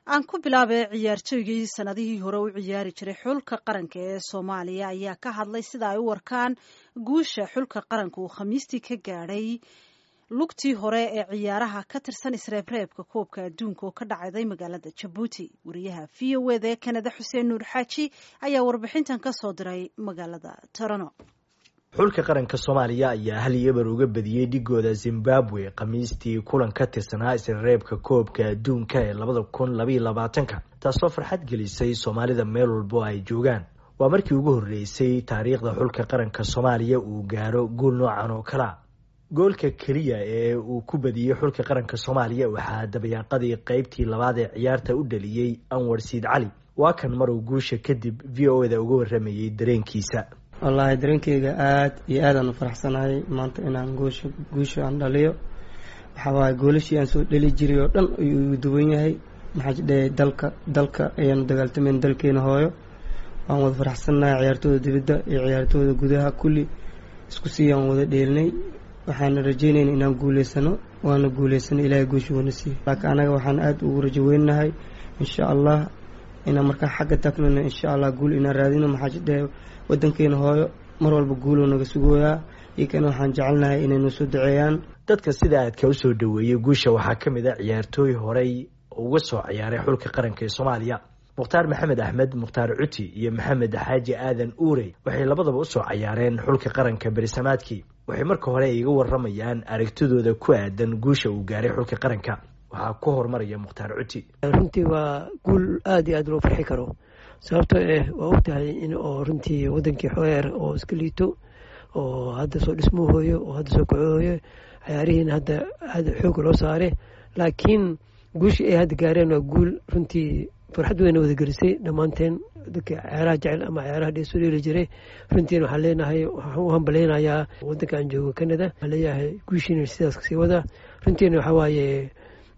aan ku bilaabay ciyaartooygii sanadihii hore u ciyaari jiray xulka qaranka ee soomaaliya ayaa ka hadlay sida ay u warkaan guusha xulka qaranka uu khamiistii ka gaadhay lugtii hore ee ciyaaraha ka tirsan isreebreebka koobka adduunka oo ka dhacday magaalada jabuuti wariyaha v o eda ee kanada xuseen nuur xaaji ayaa warbixintan ka soo diray magaalada torano xulka qaranka soomaaliya ayaa hal iyo eber uga badiyey dhigooda zimbabwe khamiistii kulan ka tirsanaa isreebka koobka adduunka ee labada kun labaiyo labaatanka taasoo farxad gelisay soomaalida meel walbo ay joogaan waa markii ugu horreysay taariikhda xulka qaranka soomaaliya uu gaaro guul noocan oo kalea goolka keliya ee uu ku badiyey xulka qaranka soomaaliya waxaa dabayaaqadii qeybtii labaad ee ciyaarta u dhaliyey anwar siid cali waa kan maruu guusha kadib v o eda uga waramayey dareenkiisa wallaahi dareenkeyga aada iyo aadaan u faraxsanahay maanta inaan goosha guusha aan dhaliyo waxaa waaye goolashii aan soo dhali jiray oo dhan ayuu igu duwan yahay maxaa jidhe dalka dalka ayaanu dagaaltamayn dalkeena hooyo waan wada faraxsannahay ciyaartooda dibadda iyo ciyaartooda gudaha kulli isku sii aan wada dheelinay waxaana rajeynayna inaan guuleysano waana guuleysano ilaahay guusha wana siiyo laakiin anaga waxaan aada ugu rajo weynahay insha allah inaan markaa xagga tagnona insha allah guul inaan raadino maxaa jidhe wadankeena hooyo mar walba guuloo naga sugooyaa iyokana waxaan jecelnahay inay noo soo duceeyaan dadka sida aadka usoo dhaweeyey guusha waxaa ka mid a ciyaartooy horey uga soo ciyaaray xulka qaranka ee soomaaliya mukhtaar maxamed axmed mukhtaar cuti iyo maxamed xaaji aadan uurey waxay labadaba usoo cayaareen xulka qaranka berisamaadkii waxay marka hore iga waramayaan aragtidooda ku aadan guusha uu gaaray xulka qaranka waxaa ku horumaraya mukhtaar cuti runtii waa guul aada iyo aada loo farxi karo sababtoo eh waa ogtahay in oo runtii wadankii xoeer oo iska liito oo hadda soo dhismahooyo oo hadda soo kacooyo cayaarihiina hadda aada xooga loo saare laakiin guushii ay hadda gaareen waa guul runtii farxad weyna wadagelisay dhammaanteen dadka ceeraha jecel ama ceeraha dheesoo dheeli jiray runtiina waxaan leenahay waxaan u hambalaynayaa wadanka aan joogo canada waxaan leeyahay guushiina sidaas kasii wada runtiina waxaa waaye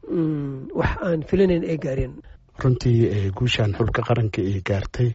wax aan filanayn ay gaareen runtii guushaan xulka qaranka ay gaartay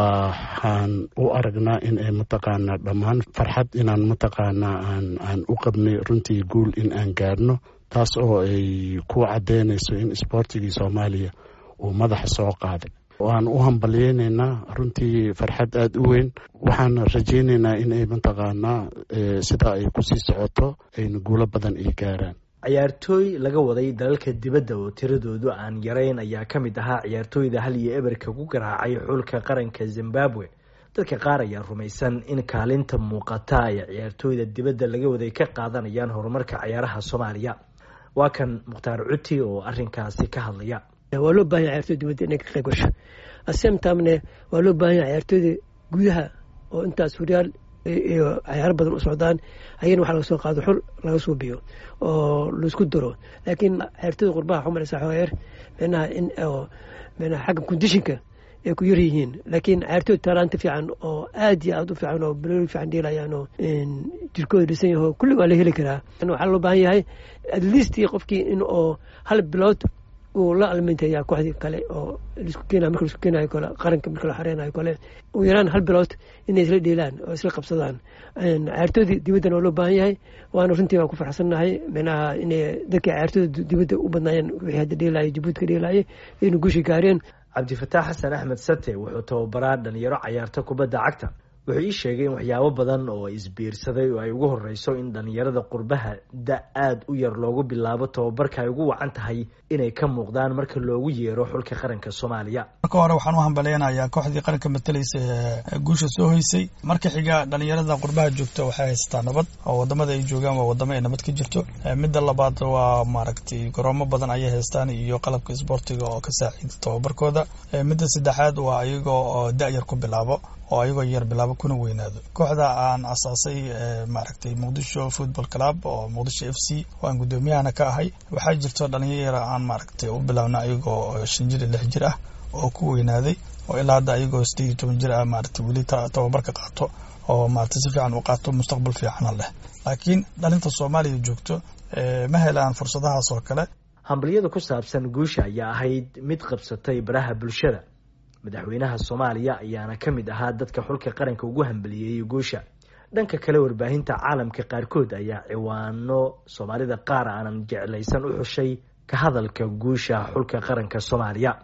waxaan u aragnaa in ay mataqaanaa dhammaan farxad inaan mataqaanaa aan aan u qabnay runtii guul in aan gaarno taas oo ay ku caddeynayso in isboortigii soomaaliya uu madaxa soo qaaday waan u hambalyeynaynaa runtii farxad aada u weyn waxaan rajaynaynaa in ay mataqaanaa sidaa ay kusii socoto ayna guulo badan ay gaaraan ciyaartooy laga waday dalalka dibadda oo tiradoodu aan yarayn ayaa ka mid ahaa ciyaartooyda hal iyo eberka ku garaacay xulka qaranka zimbabwe dadka qaar ayaa rumaysan in kaalinta muuqata ay ciyaartooyda dibadda laga waday ka qaadanayaan horumarka ciyaaraha soomaaliya waa kan mukhtaar cuti oo arinkaasi ka hadlaya waa loo bahanya ciyaartoyda dibadda inay ka qayb gasho asemtamne waa loo bahanya ciyaartooyda gudaha oo intaas horyaal iyo cayaaro badan u socdaan ayana waxa laga soo qaado xul laga soo biyo oo laisku daro laakiin ciyaartooyda qurbaha xumaraysa xooyeer micnaha in micnaha xagga kondishinka ay ku yar yihiin laakiin ciyaartooyda taalaanta fiican oo aad iyo aad u fiican oo balooli fiican dheelayaan oo jirkooda dhisan yaho kulli waa la heli karaa waxaa loo baahan yahay at least qofkii in oo hal bilood uu la almintaya kooxdii kale oo laisku keenayo marka laisku keenayo kale qaranka marka la xareynayo kale ugu yaraan hal bilood inay isla dheelaan oo isla qabsadaan ciyaartoodii dibaddana waa loo baahan yahay waana runtii waan ku farxsannahay micnaha inay dadka ciyaartooda dibadda u badnaayeen wixii hadda dheelaya jabuuti ka dheelaayay inay guushi gaareen cabdifataax xasan axmed sate wuxuu tababaraa dhalinyaro cayaarta kubadda cagta wuxuu ii sheegay in waxyaabo badan oo isbiirsaday oo ay ugu horeyso in dhalinyarada qurbaha da aada u yar loogu bilaabo tababarka ay ugu wacan tahay inay ka muuqdaan marka loogu yeero xulka qaranka soomaaliya marka hore waxaan u hambaleynayaa kooxdii qaranka matalaysa ee guusha soo hoysay marka xiga dhalinyarada qurbaha joogta waxay haystaa nabad oo wadamada ay joogaan waa wadamo ay nabad ka jirto midda labaad waa maaragtay garoomo badan ayay haystaan iyo qalabka isboortiga oo ka saaciida tababarkooda midda saddexaad waa iyagoo oo da-yar ku bilaabo oo ayagoo yar bilaabo kuna weynaado kooxda aan asaasay maaragtay muqdisho football club oo muqdisho f c oo aan guddoomiyahana ka ahay waxaa jirto dhalinyaro aan maaragtay u bilaabna ayagoo shan jir iyo lix jir ah oo ku weynaaday oo ilaa hadda ayagoo sideed iyo toban jir ah maaragtay weli tababarka qaato oo maaragtay si fiican u qaato mustaqbal fiicana leh laakiin dhalinta soomaaliya joogto ma helaan fursadahaas oo kale hambalyada ku saabsan guusha ayaa ahayd mid qabsatay baraha bulshada madaxweynaha soomaaliya ayaana ka mid ahaa dadka xulka qaranka ugu hambaliyeeyey guusha dhanka kale warbaahinta caalamka qaarkood ayaa ciwaano soomaalida qaar aanan jeclaysan u xushay ka hadalka guusha xulka qaranka soomaaliya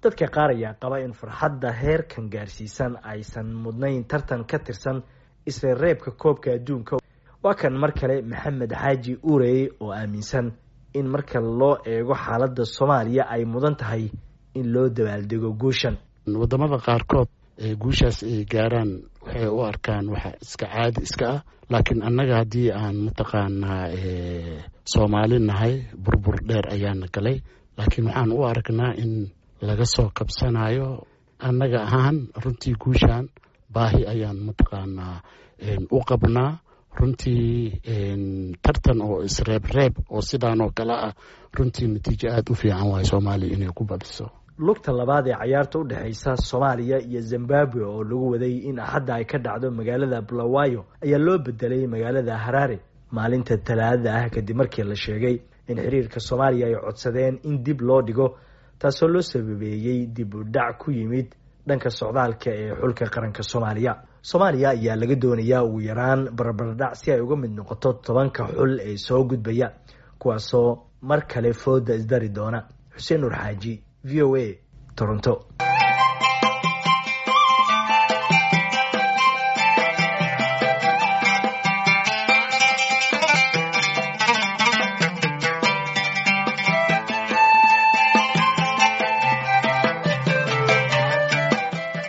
dadka qaar ayaa qaba in farxadda heerkan gaarsiisan aysan mudnayn tartan ka tirsan isreereebka koobka adduunka waa kan mar kale maxamed xaaji urey oo aaminsan in marka loo eego xaaladda soomaaliya ay mudan tahay in loo dabaaldego guushan wadamada qaarkood ee guushaas ay gaaraan waxay u arkaan waxa iska caadi iska ah laakiin annaga haddii aan mataqaanaa soomaali nahay burbur dheer ayaana galay laakiin waxaan u aragnaa in laga soo kabsanayo annaga ahaan runtii guushan baahi ayaan mataqaanaa u qabnaa runtii tartan oo isreebreeb oo sidaan oo kale ah runtii natiijo aada u fiican waayo soomaaliya inay ku badiso lugta labaad ee cayaarta u dhexeysa soomaaliya iyo zimbabwe oo lagu waday in axadda ay ka dhacdo magaalada bulawayo ayaa loo bedelay magaalada haraare maalinta talaadada ah kadib markii la sheegay in xiriirka soomaaliya ay codsadeen in dib loo dhigo taasoo loo sababeeyey dib u dhac ku yimid dhanka socdaalka ee xulka qaranka soomaaliya soomaaliya ayaa laga doonayaa ugu yaraan barbardhac si ay uga mid noqoto tobanka xul ee soo gudbaya kuwaasoo mar kale fooda isdari doona xuseen nur xaaji v o a toronto